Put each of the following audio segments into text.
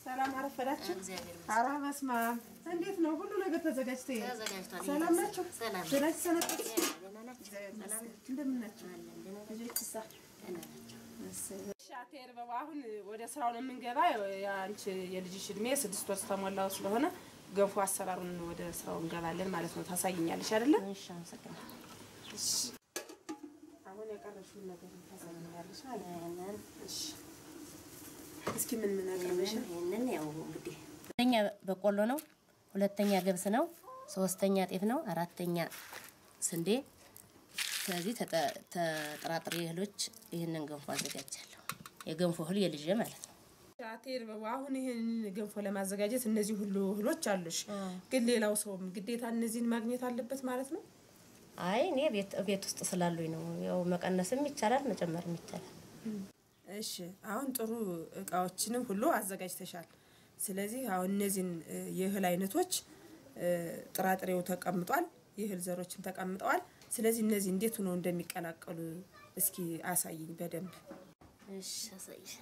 ሰላም አረፈዳችሁ። እግዚአብሔር ኧረ በስመ አብ እንዴት ነው ሁሉ ነገር ተዘጋጅቶ ይሄ ተዘጋጅቷል። ሰላም ናቸው? ሰላም። ደህና ሰነበቱ? ደህና ናቸው? ሰላም እንደምን ናቸው? ልጆችሳ? ደህና ናቸው። እሺ አቴር በባ አሁን ወደ ስራው ነው የምንገባ። የአንቺ የልጅሽ እድሜ ስድስት ወር ተሞላው ስለሆነ ገንፎ አሰራሩን ወደ ስራው እንገባለን ማለት ነው። ታሳይኛለሽ አይደለ? እሺ፣ አመሰግናለሁ። እሺ አሁን የቀረሽውን ነገር ታሳይኛለሽ ማለት ነው። ይሄንን እሺ እስኪ ምን ምን አቀረብሽ? ይሄንን ያው እንግዲህ አንደኛ በቆሎ ነው፣ ሁለተኛ ገብስ ነው፣ ሶስተኛ ጤፍ ነው፣ አራተኛ ስንዴ። ከዚህ ተጠ- ተጠራጥሬ እህሎች ይህንን ገንፎ አዘጋጃለሁ። የገንፎ እህል የልጄ ማለት ነው። አቴር በባ አሁን ይሄን ገንፎ ለማዘጋጀት እነዚህ ሁሉ እህሎች አሉሽ፣ ግን ሌላው ሰውም ግዴታ እነዚህን ማግኘት አለበት ማለት ነው። አይ እኔ ቤት ቤት ውስጥ ስላሉኝ ነው። ያው መቀነስም ይቻላል መጨመርም ይቻላል። እሺ አሁን ጥሩ እቃዎችንም ሁሉ አዘጋጅተሻል። ስለዚህ አሁን እነዚህን እ, የእህል አይነቶች እ, ጥራጥሬው ተቀምጧል፣ የእህል ዘሮችም ተቀምጠዋል። ስለዚህ እነዚህ እንዴት ሆነው እንደሚቀላቀሉ እስኪ አሳይኝ በደንብ። እሺ አሳይሽ።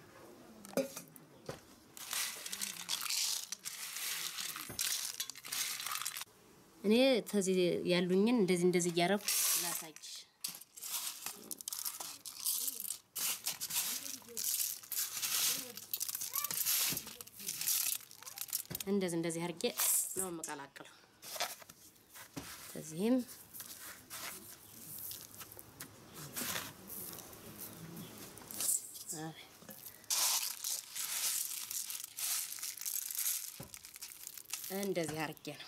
እኔ ከዚህ ያሉኝን እንደዚህ እንደዚህ እያረኩ ላሳይሽ። እንደዚህ እንደዚህ አድርጌ ነው የምቀላቅለው። ከዚህም አይ እንደዚህ አድርጌ ነው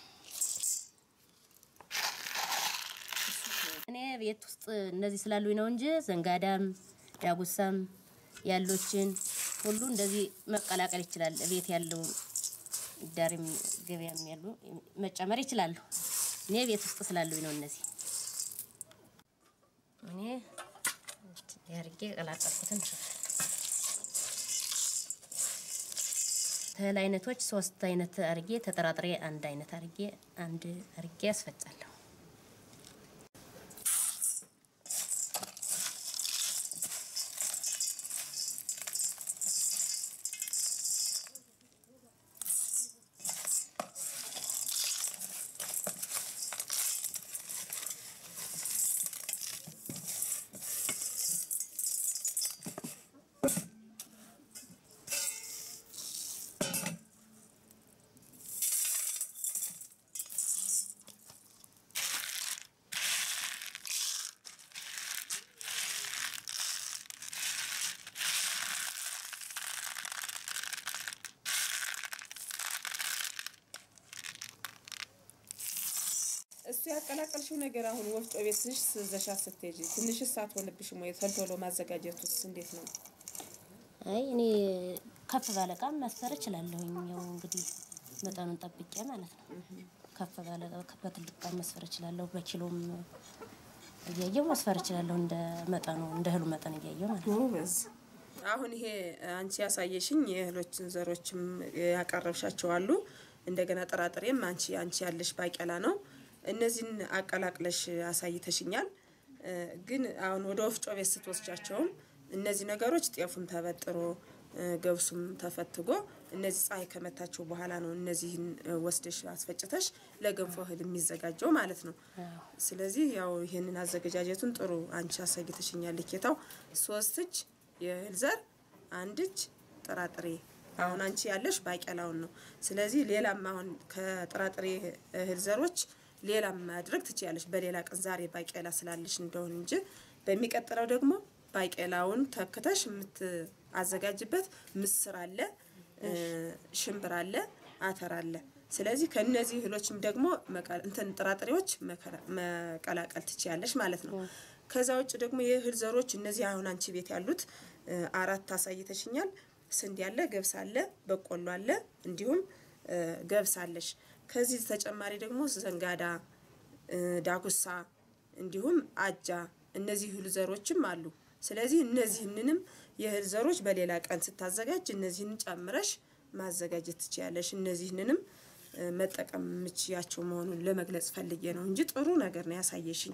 እኔ ቤት ውስጥ እነዚህ ስላሉኝ ነው እንጂ ዘንጋዳም ዳጉሳም ያሎችን ሁሉ እንደዚህ መቀላቀል ይችላል። ቤት ያለው ዳሪም ገበያም ያሉ መጨመር ይችላሉ። እኔ ቤት ውስጥ ስላሉኝ ነው እነዚህ እኔ ያርጌ ቀላቀልኩትን እህል አይነቶች ሶስት አይነት አርጌ ተጠራጥሬ አንድ አይነት አርጌ አንድ አርጌ ያስፈጫለሁ። እሱ ያቀላቀልሽው ነገር አሁን ወፍጮ ቤትሽ ስዘሻ ስትሄጂ ትንሽ ሰዓት ሆነብሽም ወይ? ቶሎ ማዘጋጀቱስ እንዴት ነው? አይ እኔ ከፍ ባለ እቃ መስፈር እችላለሁኝ። ያው እንግዲህ መጠኑን ጠብቄ ማለት ነው። ከፍ ባለ እቃ በትልቅ እቃ መስፈር እችላለሁ። በኪሎም እያየሁ መስፈር እችላለሁ። እንደ መጠኑ እንደ እህሉ መጠን እያየሁ ማለት ነው። ጎበዝ። አሁን ይሄ አንቺ ያሳየሽኝ የእህሎችን ዘሮችም ያቀረብሻቸው አሉ። እንደገና ጥራጥሬም አንቺ አንቺ ያለሽ ባቄላ ነው። እነዚህን አቀላቅለሽ አሳይተሽኛል። እ፣ ግን አሁን ወደ ወፍጮ ቤት ስትወስጃቸውም እነዚህ ነገሮች ጤፉም ተበጥሮ እ፣ ገብሱም ተፈትጎ እነዚህ ፀሐይ ከመታቸው በኋላ ነው እነዚህን እ፣ ወስደሽ አስፈጭተሽ ለገንፎ እህል የሚዘጋጀው ማለት ነው። ስለዚህ ያው ይህንን አዘገጃጀቱን ጥሩ አንቺ አሳይተሽኛል። ልኬታው ሶስት እጅ የእህል ዘር አንድ እጅ ጥራጥሬ አሁን አንቺ ያለሽ ባቄላውን ነው። ስለዚህ ሌላም አሁን ከጥራጥሬ እህል ዘሮች ሌላም ማድረግ ትችያለሽ። በሌላ ቀን ዛሬ ባቄላ ስላለሽ እንደሆን እንጂ በሚቀጥለው ደግሞ ባቄላውን ተክተሽ የምትአዘጋጅበት ምስር አለ፣ እ፣ ሽምብራ አለ፣ አተር አለ። ስለዚህ ከነዚህ እህሎችም ደግሞ መቀ- እንትን ጥራጥሬዎች መከራ- መቀላቀል ትችያለሽ ማለት ነው። ከዛ ውጭ ደግሞ የእህል ዘሮች እነዚህ አሁን አንቺ ቤት ያሉት እ፣ አራት አሳይተሽኛል። ስንዴ አለ፣ ገብስ አለ፣ በቆሎ አለ፣ እንዲሁም እ፣ ገብስ አለሽ። ከዚህ ተጨማሪ ደግሞ ዘንጋዳ፣ እ፣ ዳጉሳ እንዲሁም አጃ እነዚህ እህል ዘሮችም አሉ። ስለዚህ እነዚህንንም የእህል ዘሮች በሌላ ቀን ስታዘጋጅ እነዚህን ጨምረሽ ማዘጋጀት ትችያለሽ። እነዚህንንም እ፣ መጠቀም የምችያቸው መሆኑን ለመግለጽ ፈልጌ ነው እንጂ ጥሩ ነገር ነው ያሳየሽኝ።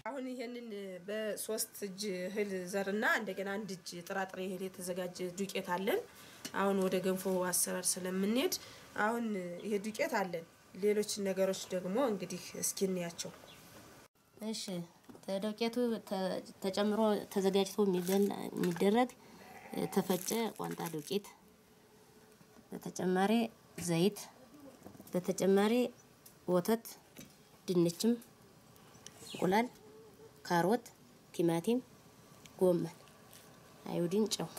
አሁን ይሄንን በሶስት እጅ እህል ዘርና እንደገና አንድ እጅ ጥራጥሬ እህል የተዘጋጀ ዱቄት አለን። አሁን ወደ ገንፎ አሰራር ስለምንሄድ አሁን ይሄ ዱቄት አለን። ሌሎች ነገሮች ደግሞ እንግዲህ እስኪ እንያቸው። እሺ ተዶቄቱ ተ- ተጨምሮ ተዘጋጅቶ የሚበላ- የሚደረግ ተፈጨ ቋንጣ ዱቄት፣ በተጨማሪ ዘይት፣ በተጨማሪ ወተት፣ ድንችም፣ እንቁላል፣ ካሮት፣ ቲማቲም፣ ጎመን፣ አዮዲን፣ ጨው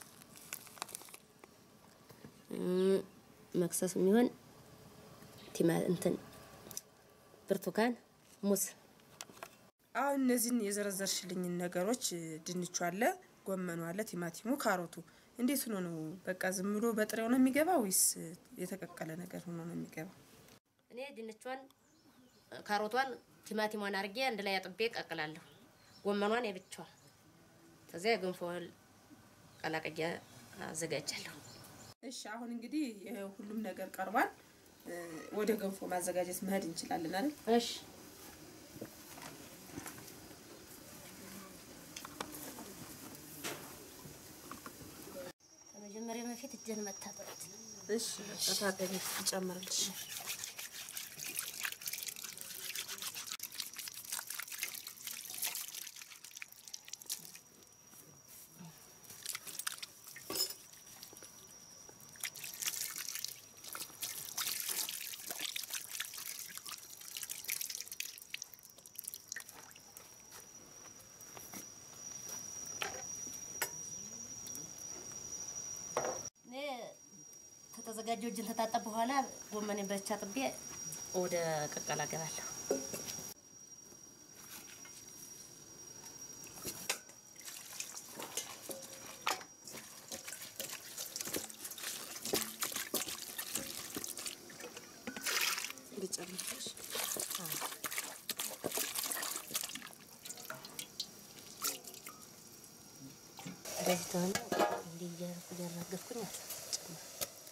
እም፣ መክሰስ የሚሆን ቲማ እንትን ብርቱካን፣ ሙዝ አሁን እነዚህን የዘረዘርሽልኝን ነገሮች ድንቹ አለ፣ ጎመኑ አለ፣ ቲማቲሙ፣ ካሮቱ እንዴት ሆኖ ነው? በቃ ዝም ብሎ በጥሬው ነው የሚገባ ወይስ የተቀቀለ ነገር ሆኖ ነው የሚገባ? እኔ ድንቿን፣ ካሮቷን፣ ቲማቲሟን አድርጌ አንድ ላይ አጥቤ ቀቅላለሁ። ጎመኗን የብቻዋ ከዚያ የገንፎ እህል ቀላቅዬ አዘጋጃለሁ። እሺ አሁን እንግዲህ ይሄ ሁሉም ነገር ቀርቧል። እ፣ ወደ ገንፎ ማዘጋጀት መሄድ እንችላለን አይደል? እሺ ከመጀመሪያ በፊት እጄን መታጠብ እሺ ተታጠቢ እንጨምርልሽ። እኔ ከተዘጋጀው እጅን ተታጠብ በኋላ ጎመኔን በቻ ጥቤ ወደ ቀቀላ ገባለሁ። ልጨምርልሽ። እንደዚህ ተሆነ እንዲህ እያደረኩ እያራገፍኩኝ ጨምር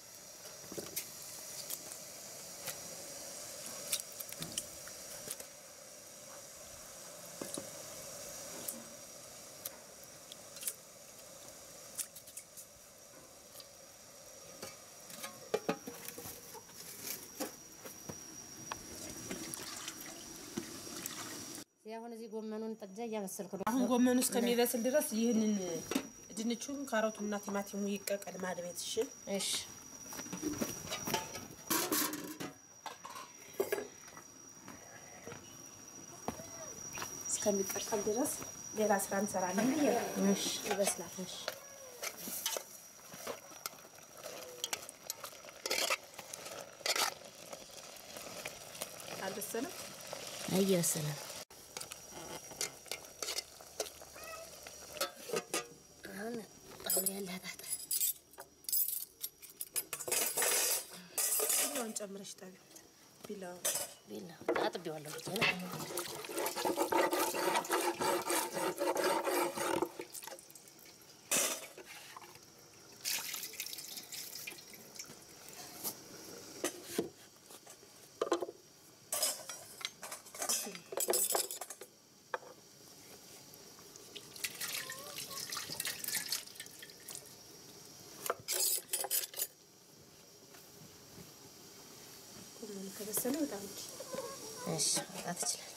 እዚህ አሁን እዚህ ጎመኑን ጥጃ እያበሰልኩ ነው። አሁን ጎመኑ እስከሚበስል ድረስ ይህንን ድንቹን ካሮቱና ቲማቲሙ ይቀቀል ማድቤት። እሺ እሺ እስከሚቀቀል ድረስ ሌላ ስራ እንሰራለን ብዬ ነው። እሺ ይበስላል። እሺ አልበሰለም። እየበሰለ ነው። አሁን ጣውላ ያላታት ቢላውን ጨምረሽ ጣቢው ቢላውን ቢላ አጥቤዋለሁ ብቻ ነው። ጎመኑ ከበሰለ በጣም እንጂ እሺ መውጣት እችላለሁ።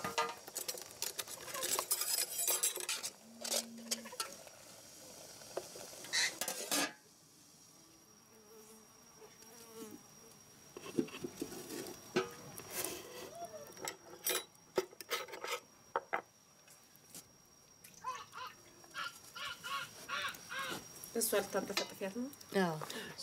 እሷ ልታንጠፈጥፊያት ነው። አዎ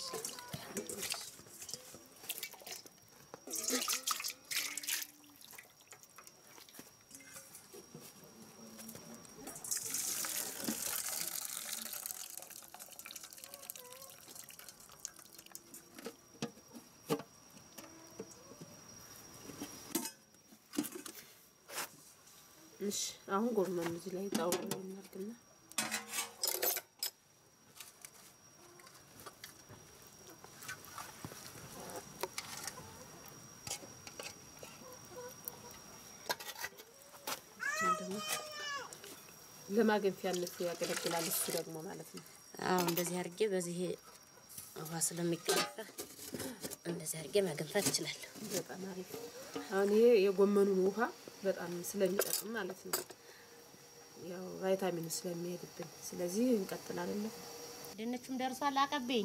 እሺ አሁን ጎመኑ እዚህ ላይ ጣውላ ላይ እናድርግና እችን ደግሞ ለማገንፊያነት ያገለግላል እሱ ደግሞ ማለት ነው። አዎ እንደዚህ አድርጌ በዚህ ውሃ ስለሚቀረፈ እንደዚህ አድርጌ ማገንፋት እችላለሁ። በጣም አሪፍ። አሁን ይሄ የጎመኑን ውሃ በጣም ስለሚጠቅም ማለት ነው፣ ያው ቫይታሚኑ ስለሚሄድብን። ስለዚህ እንቀጥላለን። ድንቹም ደርሷል። አቀብኝ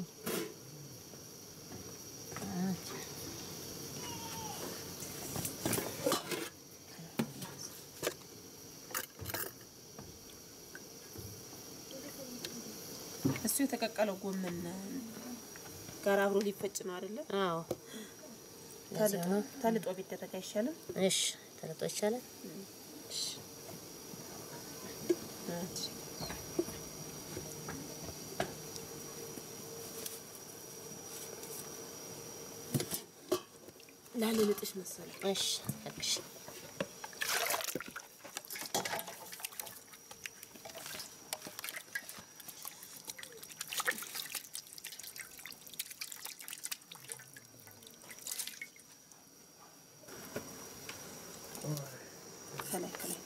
እሱ የተቀቀለው ጎመን ጋር አብሮ ሊፈጭ ነው አይደለ? አዎ ታልጦ ታልጦ ቢደረግ አይሻልም? እሺ ተለጦ ይቻላል። ላለልጥሽ መሰለኝ። እሺ እሺ ከላይ ከላይ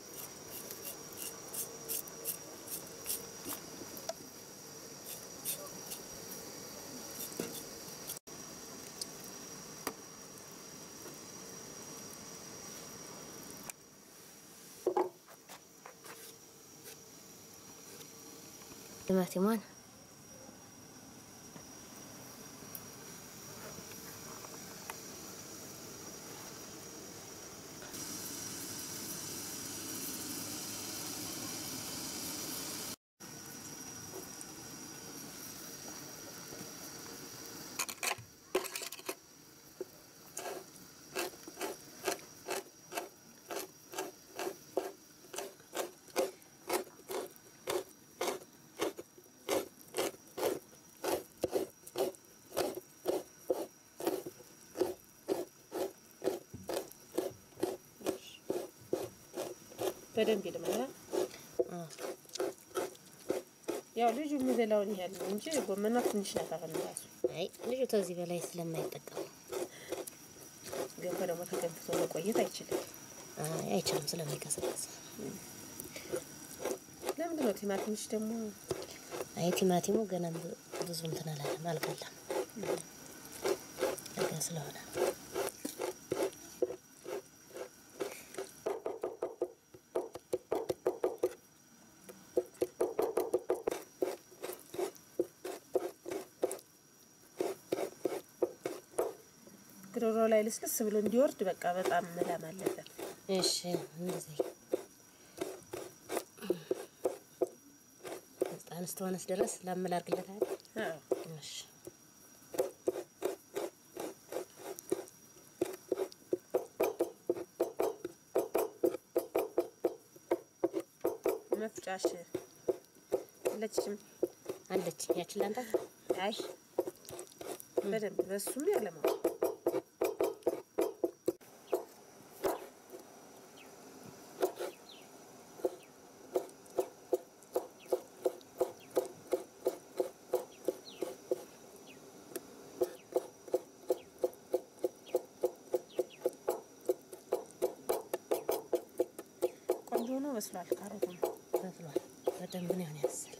ቲማቲሟን በደንብ ይልማል። አዎ ያው ልጁ የሚበላውን ያህል ነው እንጂ ጎመኗ ትንሽ ናት። አሁን ራሱ አይ ልጁ ከዚህ በላይ ስለማይጠቀም ገንፎ ደግሞ ተገንፍቶ መቆየት አይችልም። አይ አይችልም ስለሚቀሰቀስ። ለምንድን ነው ቲማቲምሽ ደግሞ አይ ቲማቲሙ ገና ብ- ብዙ እንትን አላለም አልቀላም ለጋ ስለሆነ ግሮሮ ላይ ልስልስ ብሎ እንዲወርድ በቃ በጣም መላም አለበት። እሺ እንደዚህ ህፃን እስከሆነስ ድረስ ላመላርግለታል። አዎ እሺ መፍጫሽ የለችሽም? አለች ያችን ላንተ አይ በደንብ በሱም ያለማው ቆንጆ ነው በስሏል። ካሮቱም በስሏል። በደንብ ነው ያስል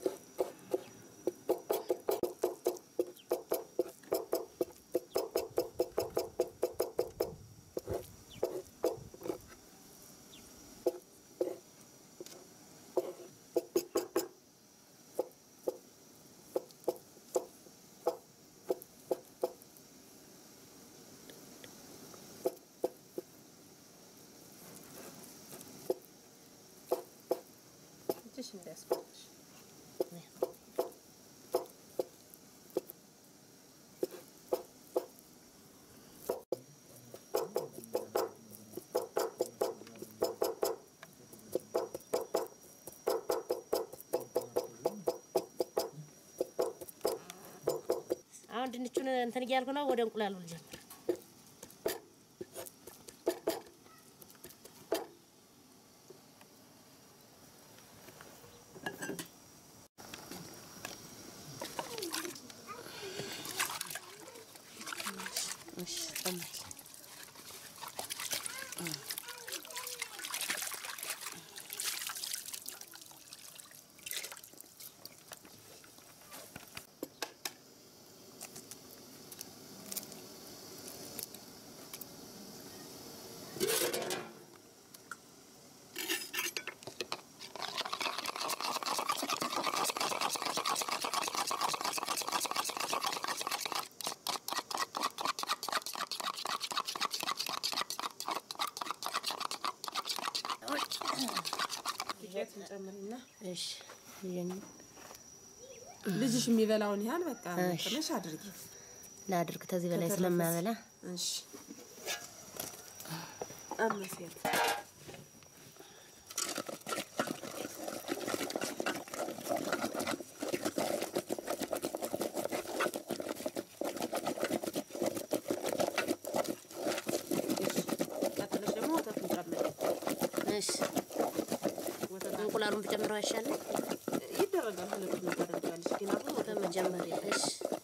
እጅሽ እንዳያስፈልግሽ አሁን ድንቹን እንትን እያልኩ ነው። ወደ እንቁላሉ ልጀምር። እሺ ቆማል። እንጨምርና እሺ ይሄን ልጅሽ የሚበላውን ያህል በቃ መጠነሽ አድርጊ። ላድርግ ከዚህ በላይ ከተረፈስ? ስለማበላ እሺ አመሲያት ቀጥለሽ ደግሞ ወተቱን ጨምሪ። እሺ ወተት እንቁላሉን ብጨምረው አይሻልም? ይደረጋል። ሁለቱን ታደርጊያለሽ፣ ግን አሁን ወተት በመጀመሪያ እሺ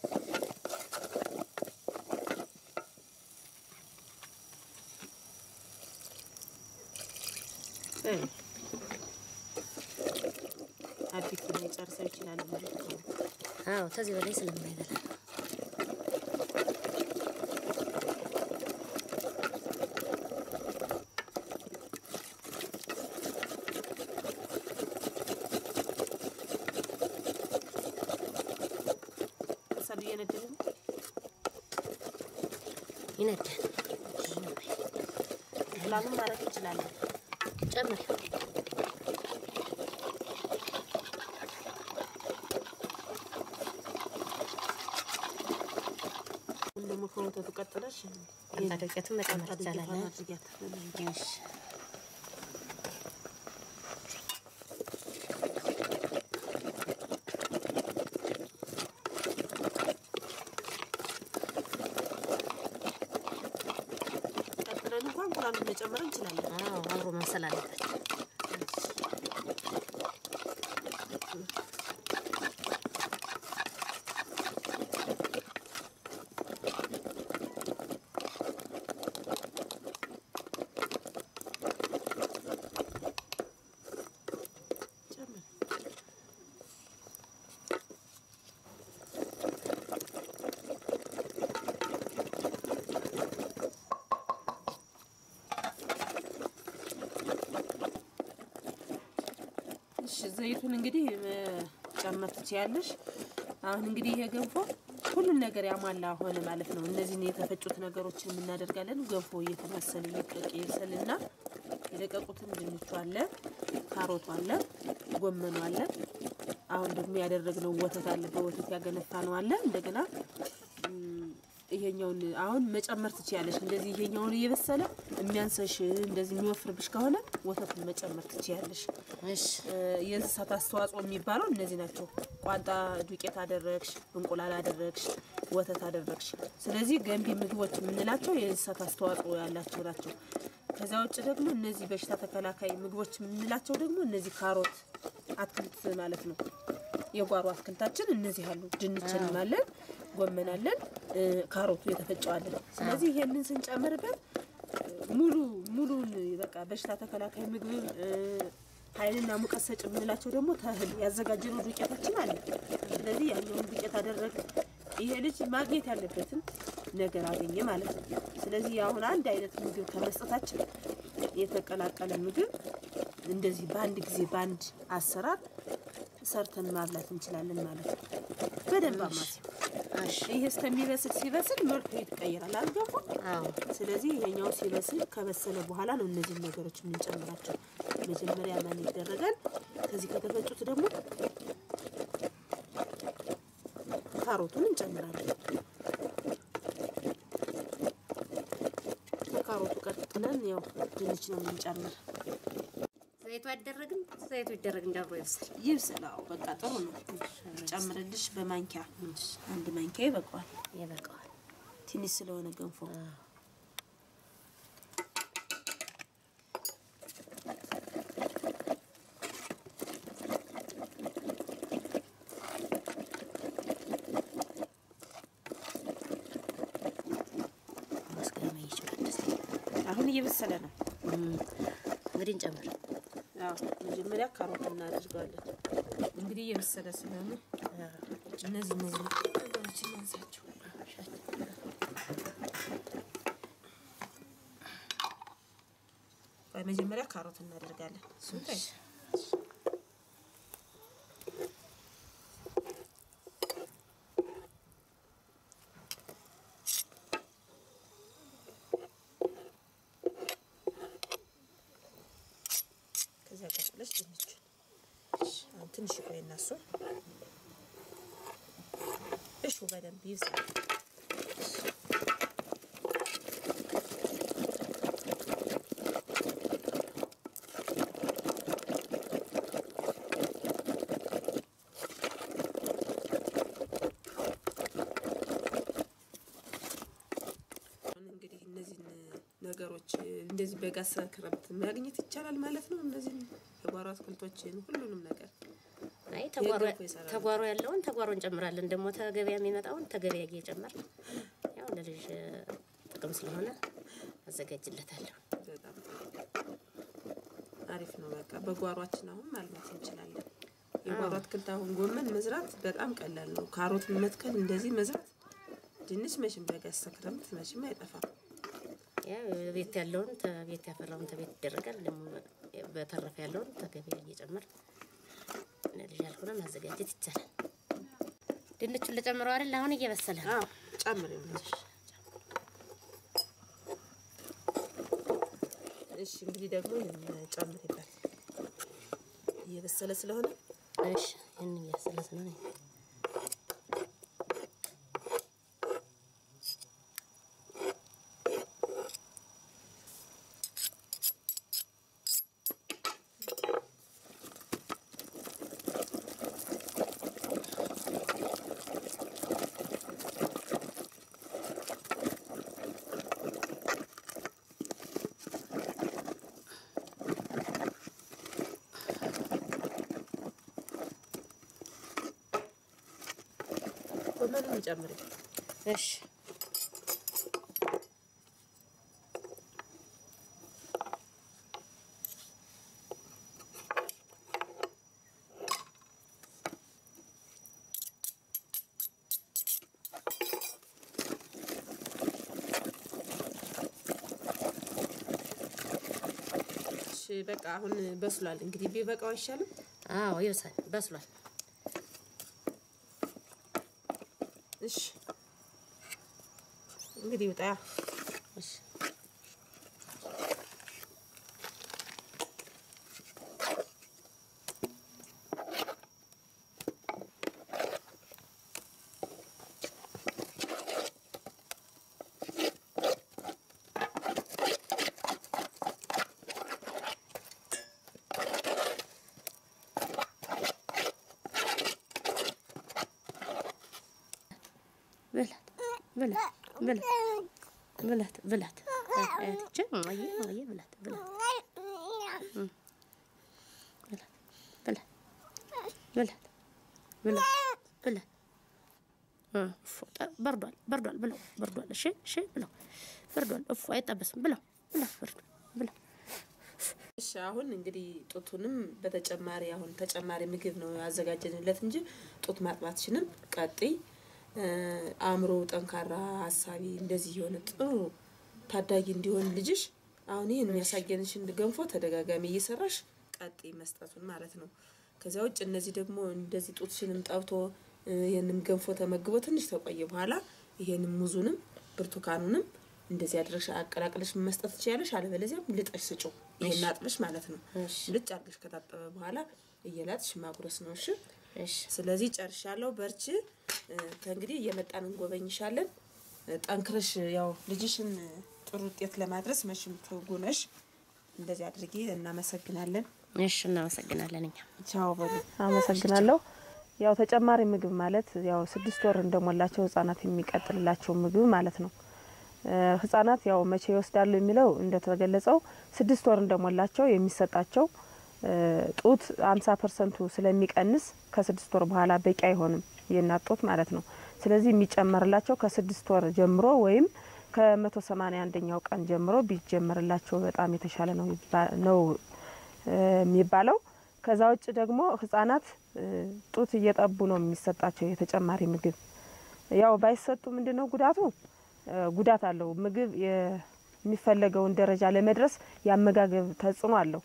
አዲስ ላይ ጨርሰው ይችላል ማለት ነው። አዎ ከዚህ በላይ ስለማይበላ እሳቱ እየነደደ ነው። ይነዳል። እንቁላሉን ማድረግ እንችላለን። ጨምር አሁን ደግሞ ከወተቱ ቀጥለሽ አንታ ዱቄቱን መጨመር ይቻላል። አድርጊያት አድርጊያት። እሺ ቀጥለን እንኳን እንቁላሉን መጨመር እንችላለን። አዎ አብሮ መብሰል አለበት። ጨምር። እሺ ዘይቱን እንግዲህ መጨመር ትችያለሽ። አሁን እንግዲህ ይሄ ገንፎ ሁሉን ነገር ያሟላ ሆነ ማለት ነው። እነዚህን የተፈጩት ነገሮችን እናደርጋለን። ገንፎ እየተመሰለ እየቀቀ ይብሰልና የደቀቁትን ድንቹ አለ፣ ካሮቱ አለ፣ ጎመኑ አለ። አሁን ደግሞ ያደረግነው ወተት አለ፣ በወተት ያገነፋ ነው አለ። እንደገና ም፣ ይሄኛውን አሁን መጨመር ትችያለሽ። እንደዚህ ይሄኛውን እየበሰለ የሚያንሰሽ እንደዚህ የሚወፍርብሽ ከሆነ ወተቱን መጨመር ትችያለሽ። እሺ የእንስሳት አስተዋጽኦ የሚባለው እነዚህ ናቸው። ቋንጣ ዱቄት አደረግሽ፣ እንቁላል አደረግሽ፣ ወተት አደረግሽ። ስለዚህ ገንቢ ምግቦች የምንላቸው የእንስሳት አስተዋጽኦ ያላቸው ናቸው። ከዚያ ውጭ ደግሞ እነዚህ በሽታ ተከላካይ ምግቦች የምንላቸው ደግሞ እነዚህ ካሮት አትክልት ማለት ነው። የጓሮ አትክልታችን እነዚህ አሉ። ድንችንም አለን፣ ጎመን አለን፣ እ፣ ካሮቱ የተፈጨዋለን። ስለዚህ ይሄንን ስንጨምርበት ሙሉ ሙሉን በቃ በሽታ ተከላካይ ምግብ እ፣ ኃይልና ሙቀት ሰጭ የምንላቸው ደግሞ ተህል ያዘጋጀነው ዱቄታችን አለ። ስለዚህ ያኛውን ዱቄት አደረግ ይሄ ልጅ ማግኘት ያለበትን ነገር አገኘ ማለት ነው። ስለዚህ አሁን አንድ አይነት ምግብ ከመስጠታችን የተቀላቀለ ምግብ እንደዚህ በአንድ ጊዜ በአንድ አሰራር ሰርተን ማብላት እንችላለን ማለት ነው። በደንብ አማሲ እሺ ይሄ እስከሚበስል ሲበስል መልኩ ይቀየራል አልገፋ አዎ ስለዚህ ይሄኛው ሲበስል ከበሰለ በኋላ ነው እነዚህን ነገሮች የምንጨምራቸው። መጀመሪያ ማን ይደረጋል። ከዚህ ከተፈጩት ደግሞ ካሮቱን እንጨምራለን። ከካሮቱ ቀጥለን ያው ድንች ነው የምንጨምር። ዘይቱ አይደረግም። ዘይቱ ይደረግ እንዳብሮ ይብስል። ይብስል። አዎ በቃ ጥሩ ነው። ጨምርልሽ በማንኪያ አንድ ማንኪያ ይበቃዋል። ይበቃዋል። ትንሽ ስለሆነ ገንፎ ማስገመ ይችላል። አሁን እየበሰለ ነው። እንግዲህ እንጨምር። አዎ መጀመሪያ ካሮት እናደርገዋለን። እንግዲህ እየበሰለ ስለሆነ እነዚህ እነዚህ ነገሮች እናንሳቸው። ቆይ መጀመሪያ ካሮት እናደርጋለን። እሱን ታይ ከዚያ ቀጥለሽ ድንቹን ትንሽ ቆይ እነሱ እሹ በደንብ ይብሳል። እንግዲህ እነዚህን ነገሮች እንደዚህ በጋሳ ክረምት ማግኘት ይቻላል ማለት ነው። እነዚህን የጓሮ አትክልቶችን ሁሉንም ነገር አይ ተጓሮ የገንፎ ይሰራል። ተጓሮ ያለውን ተጓሮ እንጨምራለን። ደግሞ ተገበያ የሚመጣውን ተገበያ እየጨመር ያው ለልጅ ጥቅም ስለሆነ አዘጋጅለታለሁ። በጣም አሪፍ ነው። በቃ በጓሯችን አሁን ማልማት እንችላለን። የጓሮ አትክልት አሁን ጎመን መዝራት በጣም ቀላል ነው። ካሮት መትከል እንደዚህ መዝራት፣ ድንች መቼም በጋሳ ክረምት መቼም አይጠፋም። ያው ቤት ያለውን ተቤት ያፈራውን ተቤት ይደረጋል። ደግሞ በተረፈ ያለውን ተገበያ እየጨመር ለልጅ ያልሆነ ማዘጋጀት ይቻላል። ድንቹን ልጨምረው አይደል? አሁን እየበሰለ ነው። አዎ ጨምር ይሆናል። እሺ እንግዲህ ደግሞ ይህን ጨምር ይባል እየበሰለ ስለሆነ እሺ ይህን እያበሰለ ስለሆነ ጎመኑን ጨምር። እሺ እሺ በቃ አሁን በስሏል። እንግዲህ ቢበቃው አይሻልም? አዎ ይብሳል፣ በስሏል። እሺ እንግዲህ ውጣ። እሺ ብላት ብላት ብላት ብላት ብላት አያትቼ እማዬ እማዬ ብላት ብላት እም ብላት ብላት ብላት ብላት ብላት እ እፎ ጠ- በርዷል በርዷል ብለው በርዷል። እሺ እሺ ብለው በርዷል። እፎ አይጠበስም ብለው ብለው በርዷል ብለው እሺ አሁን እንግዲህ ጡቱንም በተጨማሪ አሁን ተጨማሪ ምግብ ነው ያዘጋጀንለት እንጂ ጡት ማጥባትሽንም ቀጥይ። አእምሮ ጠንካራ፣ ሀሳቢ እንደዚህ የሆነ ጥሩ ታዳጊ እንዲሆን ልጅሽ አሁን ይህን የሚያሳየንሽን ገንፎ ተደጋጋሚ እየሰራሽ ቀጥይ መስጠቱን ማለት ነው። ከዚያ ውጭ እነዚህ ደግሞ እንደዚህ ጡትሽንም ጠብቶ እ፣ ይህንም ገንፎ ተመግቦ ትንሽ ተቆየ በኋላ ይሄንም ሙዙንም ብርቱካኑንም እንደዚህ አድርገሽ አቀላቅለሽ መስጠት ትችያለሽ። አለበለዚያም ልጠሽ ስጪው። ይሄን አጥበሽ ማለት ነው። እሺ ልጭ አድርገሽ ከታጠበ በኋላ እየላጥሽ ማጉረስ ነው። እሺ እሺ ስለዚህ ጨርሻለሁ። በርቺ። እ፣ ከእንግዲህ እየመጣን እንጎበኝሻለን። እ፣ ጠንክረሽ ያው ልጅሽን እ፣ ጥሩ ውጤት ለማድረስ መቼም ትጉ ነሽ። እንደዚህ አድርጊ። እናመሰግናለን። እሺ እናመሰግናለን እኛ ቻው በሉ። አመሰግናለሁ። ያው ተጨማሪ ምግብ ማለት ያው ስድስት ወር እንደሞላቸው ህጻናት የሚቀጥልላቸው ምግብ ማለት ነው። እ፣ ህጻናት ያው መቼ ይወስዳሉ የሚለው እንደተገለጸው ስድስት ወር እንደሞላቸው የሚሰጣቸው እ፣ ጡት አምሳ ፐርሰንቱ ስለሚቀንስ ከስድስት ወር በኋላ በቂ አይሆንም የእናት ጡት ማለት ነው። ስለዚህ የሚጨመርላቸው ከስድስት ወር ጀምሮ ወይም ከመቶ ሰማኒያ አንደኛው ቀን ጀምሮ ቢጀመርላቸው በጣም የተሻለ ነው ይባ- ነው እ፣ የሚባለው። ከዛ ውጭ ደግሞ ህጻናት እ፣ ጡት እየጠቡ ነው የሚሰጣቸው የተጨማሪ ምግብ። ያው ባይሰጡ ምንድን ነው ጉዳቱ? እ፣ ጉዳት አለው። ምግብ የሚፈለገውን ደረጃ ለመድረስ የአመጋገብ ተጽዕኖ አለው።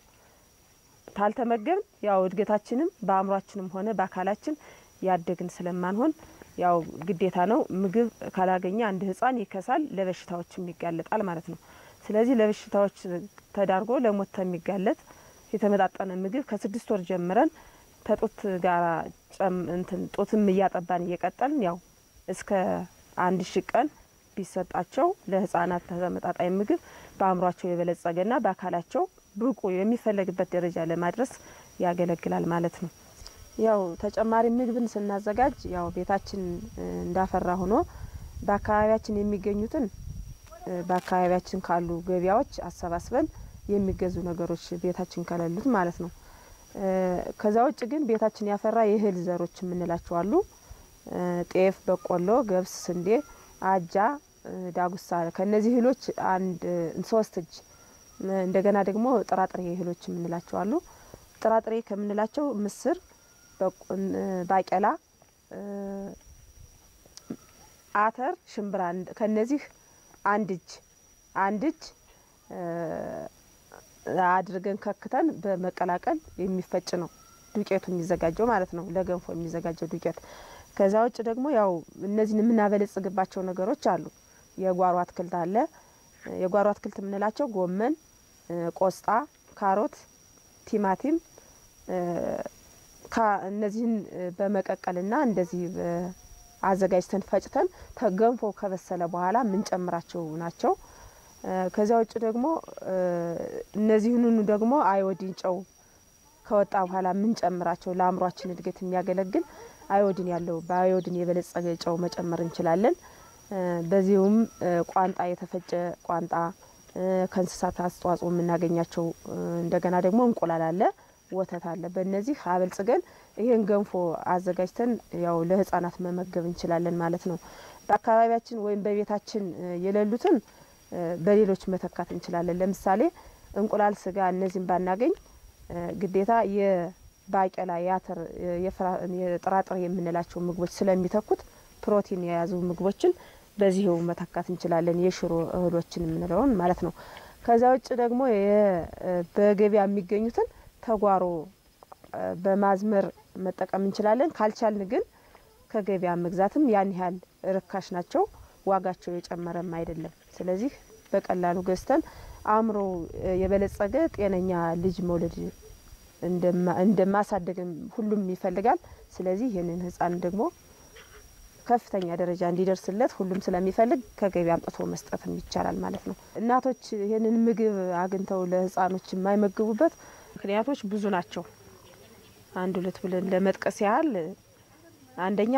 ካልተመገብን ያው እድገታችንም በአእምሯችንም ሆነ በአካላችን ያደግን ስለማንሆን ያው ግዴታ ነው። ምግብ ካላገኘ አንድ ህጻን ይከሳል፣ ለበሽታዎችም ይጋለጣል ማለት ነው። ስለዚህ ለበሽታዎች ተዳርጎ ለሞት የሚጋለጥ የተመጣጠነ ምግብ ከስድስት ወር ጀምረን ከጡት ጋር ጨም እንትን ጡትም እያጠባን እየቀጠልን ያው እስከ አንድ ሺህ ቀን ቢሰጣቸው ለህፃናት ተመጣጣኝ ምግብ በአእምሯቸው የበለጸገና በአካላቸው ብቁ የሚፈለግበት ደረጃ ለማድረስ ያገለግላል ማለት ነው። ያው ተጨማሪ ምግብን ስናዘጋጅ ያው ቤታችን እንዳፈራ ሆኖ በአካባቢያችን የሚገኙትን በአካባቢያችን ካሉ ገበያዎች አሰባስበን የሚገዙ ነገሮች ቤታችን ከሌሉት ማለት ነው። ከዛ ውጭ ግን ቤታችን ያፈራ የእህል ዘሮች የምንላቸው አሉ። ጤፍ፣ በቆሎ፣ ገብስ፣ ስንዴ፣ አጃ፣ ዳጉሳ ከእነዚህ እህሎች አንድ ሶስት እጅ እንደገና ደግሞ ጥራጥሬ እህሎች የምንላቸው አሉ። ጥራጥሬ ከምንላቸው ምስር፣ ባቄላ፣ አተር፣ ሽምብራ ከነዚህ አንድ እጅ አንድ እጅ አድርገን ከክተን በመቀላቀል የሚፈጭ ነው ዱቄቱ የሚዘጋጀው ማለት ነው፣ ለገንፎ የሚዘጋጀው ዱቄት። ከዛ ውጭ ደግሞ ያው እነዚህን የምናበለጽግባቸው ነገሮች አሉ። የጓሮ አትክልት አለ። የጓሮ አትክልት የምንላቸው ጎመን፣ ቆስጣ፣ ካሮት፣ ቲማቲም እነዚህን በመቀቀልና እንደዚህ አዘጋጅተን ፈጭተን ተገንፎ ከበሰለ በኋላ የምንጨምራቸው ናቸው። ከዚያ ውጭ ደግሞ እነዚህንኑ ደግሞ አዮዲን ጨው ከወጣ በኋላ የምንጨምራቸው ለአእምሯችን እድገት የሚያገለግል አዮዲን ያለው በአዮዲን የበለጸገ ጨው መጨመር እንችላለን። በዚሁም ቋንጣ የተፈጨ ቋንጣ ከእንስሳት አስተዋጽኦ የምናገኛቸው እንደገና ደግሞ እንቁላል አለ፣ ወተት አለ። በእነዚህ አበልጽገን ይህን ገንፎ አዘጋጅተን ያው ለህፃናት መመገብ እንችላለን ማለት ነው። በአካባቢያችን ወይም በቤታችን የሌሉትን በሌሎች መተካት እንችላለን። ለምሳሌ እንቁላል፣ ስጋ እነዚህን ባናገኝ ግዴታ የባቄላ፣ የአተር፣ የጥራጥሬ የምንላቸው ምግቦች ስለሚተኩት ፕሮቲን የያዙ ምግቦችን በዚህው መተካት እንችላለን። የሽሮ እህሎችን የምንለውን ማለት ነው። ከዛ ውጭ ደግሞ በገበያ የሚገኙትን ተጓሮ በማዝመር መጠቀም እንችላለን። ካልቻልን ግን ከገበያ መግዛትም ያን ያህል ርካሽ ናቸው፣ ዋጋቸው የጨመረም አይደለም። ስለዚህ በቀላሉ ገዝተን አእምሮ የበለጸገ ጤነኛ ልጅ መውለድ እንደማሳደግም ሁሉም ይፈልጋል። ስለዚህ ይህንን ህፃን ደግሞ ከፍተኛ ደረጃ እንዲደርስለት ሁሉም ስለሚፈልግ ከገበያ አምጥቶ መስጠትም ይቻላል ማለት ነው። እናቶች ይህንን ምግብ አግኝተው ለህፃኖች የማይመግቡበት ምክንያቶች ብዙ ናቸው። አንድ ሁለት ብለን ለመጥቀስ ያህል አንደኛ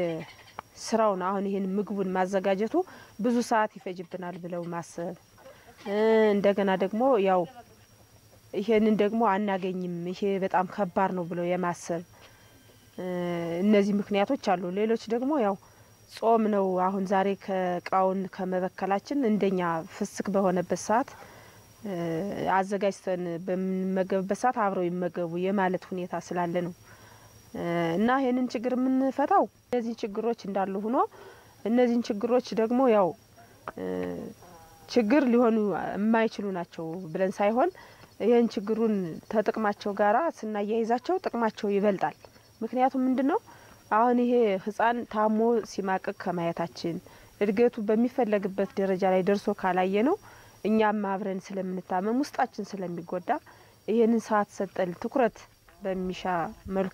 የስራውን አሁን ይህን ምግቡን ማዘጋጀቱ ብዙ ሰዓት ይፈጅብናል ብለው ማሰብ፣ እንደገና ደግሞ ያው ይሄንን ደግሞ አናገኝም፣ ይሄ በጣም ከባድ ነው ብለው የማሰብ እነዚህ ምክንያቶች አሉ። ሌሎች ደግሞ ያው ጾም ነው። አሁን ዛሬ ከእቃውን ከመበከላችን እንደኛ ፍስክ በሆነበት ሰዓት አዘጋጅተን በምንመገብበት ሰዓት አብረው ይመገቡ የማለት ሁኔታ ስላለ ነው እና ይህንን ችግር የምንፈታው እነዚህ ችግሮች እንዳሉ ሆኖ እነዚህን ችግሮች ደግሞ ያው ችግር ሊሆኑ የማይችሉ ናቸው ብለን ሳይሆን ይህን ችግሩን ተጥቅማቸው ጋራ ስናያይዛቸው ጥቅማቸው ይበልጣል። ምክንያቱም ምንድን ነው አሁን ይሄ ህፃን ታሞ ሲማቅቅ ከማየታችን እድገቱ በሚፈለግበት ደረጃ ላይ ደርሶ ካላየ ነው እኛም አብረን ስለምንታመም ውስጣችን ስለሚጎዳ ይህንን ሰዓት ሰጠን ትኩረት በሚሻ መልኩ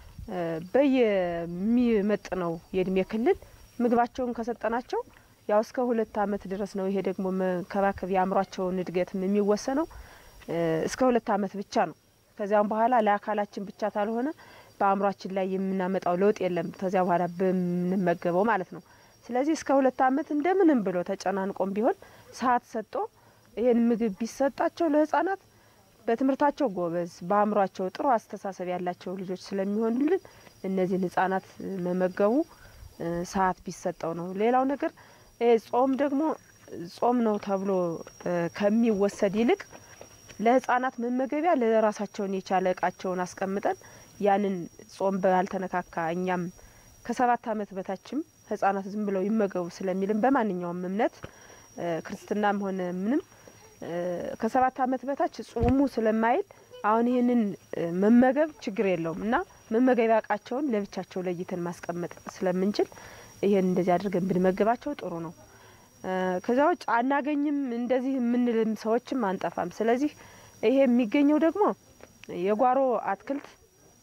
በየሚመጥነው የእድሜ ክልል ምግባቸውን ከሰጠናቸው ያው እስከ ሁለት አመት ድረስ ነው። ይሄ ደግሞ መንከባከብ የአእምሯቸውን እድገትም የሚወሰነው እስከ ሁለት አመት ብቻ ነው። ከዚያም በኋላ ለአካላችን ብቻ ካልሆነ በአእምሯችን ላይ የምናመጣው ለውጥ የለም። ከዚያ በኋላ በምንመገበው ማለት ነው። ስለዚህ እስከ ሁለት አመት እንደምንም ብሎ ተጨናንቆም ቢሆን ሰዓት ሰጥቶ ይህን ምግብ ቢሰጣቸው ለህጻናት በትምህርታቸው ጎበዝ፣ በአእምሯቸው ጥሩ አስተሳሰብ ያላቸው ልጆች ስለሚሆኑልን እነዚህን ህጻናት መመገቡ ሰዓት ቢሰጠው ነው። ሌላው ነገር ጾም ደግሞ ጾም ነው ተብሎ ከሚወሰድ ይልቅ ለህጻናት መመገቢያ ለራሳቸውን የቻለ እቃቸውን አስቀምጠን ያንን ጾም ባልተነካካ እኛም ከሰባት አመት በታችም ህጻናት ዝም ብለው ይመገቡ ስለሚልም በማንኛውም እምነት ክርስትናም ሆነ ምንም ከሰባት አመት በታች ጾሙ ስለማይል አሁን ይህንን መመገብ ችግር የለውም እና መመገቢያ እቃቸውን ለብቻቸው ለይተን ማስቀመጥ ስለምንችል ይሄን እንደዚህ አድርገን ብንመግባቸው ጥሩ ነው። ከዛ ውጭ አናገኝም እንደዚህ የምንልም ሰዎችም አንጠፋም። ስለዚህ ይሄ የሚገኘው ደግሞ የጓሮ አትክልት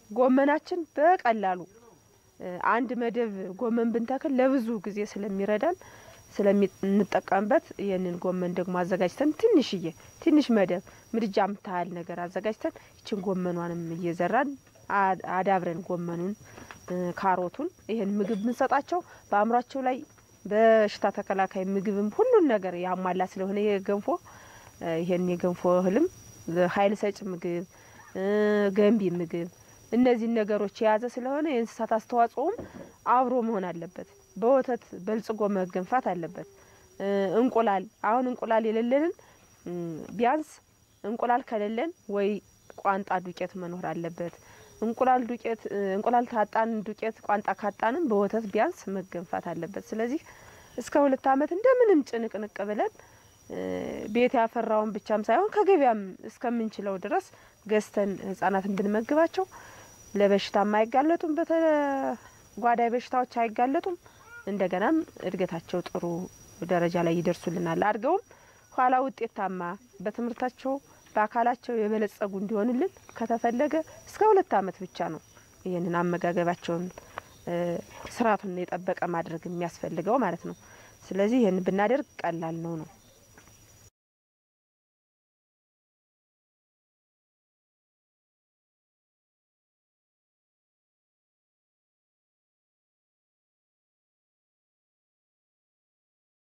ጎመናችን በቀላሉ አንድ መደብ ጎመን ብንተክል ለብዙ ጊዜ ስለሚረዳን ስለምንጠቀምበት ይህንን ጎመን ደግሞ አዘጋጅተን ትንሽዬ ትንሽ መደብ ምድጃ የምታህል ነገር አዘጋጅተን ይችን ጎመኗንም እየዘራን አዳብረን ጎመኑን፣ ካሮቱን ይህን ምግብ ብንሰጣቸው በአእምሯቸው ላይ በሽታ ተከላካይ ምግብም ሁሉን ነገር ያሟላ ስለሆነ ይሄ ገንፎ ይሄን የገንፎ እህልም ኃይል ሰጭ ምግብ፣ ገንቢ ምግብ እነዚህን ነገሮች የያዘ ስለሆነ የእንስሳት አስተዋጽኦም አብሮ መሆን አለበት። በወተት በልጽጎ መገንፋት አለበት። እንቁላል አሁን እንቁላል የሌለንን ቢያንስ እንቁላል ከሌለን ወይ ቋንጣ ዱቄት መኖር አለበት። እንቁላል ዱቄት እንቁላል ታጣን ዱቄት ቋንጣ ካጣንም በወተት ቢያንስ መገንፋት አለበት። ስለዚህ እስከ ሁለት ዓመት እንደምንም ጭንቅንቅ ብለን ቤት ያፈራውን ብቻም ሳይሆን ከገበያም እስከምንችለው ድረስ ገዝተን ህጻናትን ብንመግባቸው ለበሽታም አይጋለጡም፣ በተጓዳይ በሽታዎች አይጋለጡም። እንደገናም እድገታቸው ጥሩ ደረጃ ላይ ይደርሱልናል። አድገውም ኋላ ውጤታማ በትምህርታቸው በአካላቸው የበለጸጉ እንዲሆኑልን ከተፈለገ እስከ ሁለት ዓመት ብቻ ነው ይህንን አመጋገባቸውን ስርዓቱን የጠበቀ ማድረግ የሚያስፈልገው ማለት ነው። ስለዚህ ይህን ብናደርግ ቀላል ነው ነው